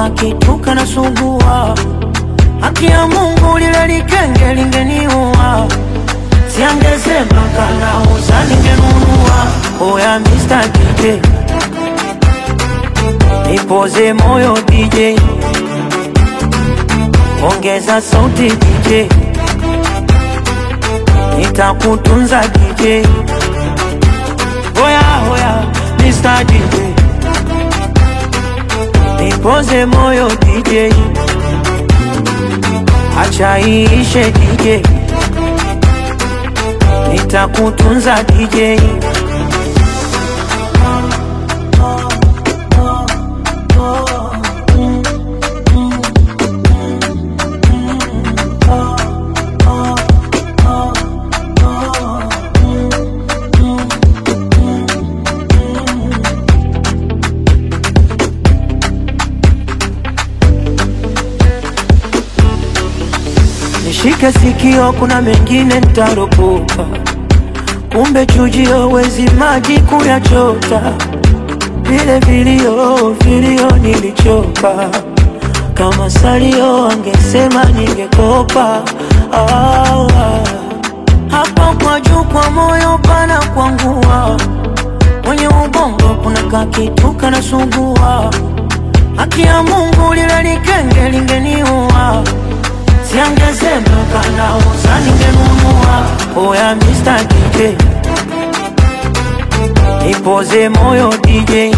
kakituka na sugua haki ya Mungu lile likenge lingeniua siangesema kanauza ningenunua oya Mr. DJ nipoze moyo DJ ongeza sauti DJ nitakutunza DJ oya oya Mr. DJ nipoze moyo DJ acha iishe DJ nitakutunza DJ Nishike sikio, kuna mengine nitaropoka, kumbe chujio wezi maji kuyachota. Vile vilio vilio nilichoka, kama salio angesema ningekopa. Ah, ah. Hapo kwa juu kwa moyo pana kwangua, kwenye ubongo kuna kakituka na sugua. Haki ya Mungu lile likenge lingeniua siangesema kanauza ningenunua. Oya Mr. DJ nipoze moyo DJ,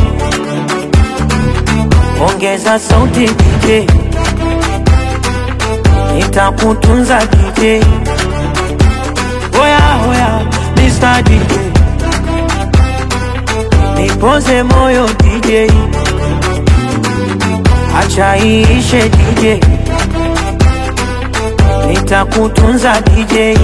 ongeza sauti DJ, nitakutunza DJ. Oya oya Mr. DJ nipoze moyo DJ, acha iishe DJ nitakutunza DJ.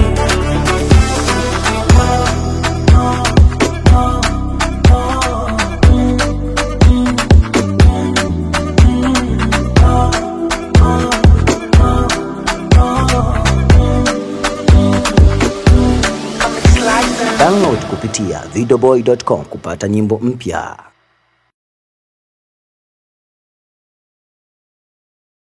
Download kupitia videoboy.com kupata nyimbo mpya.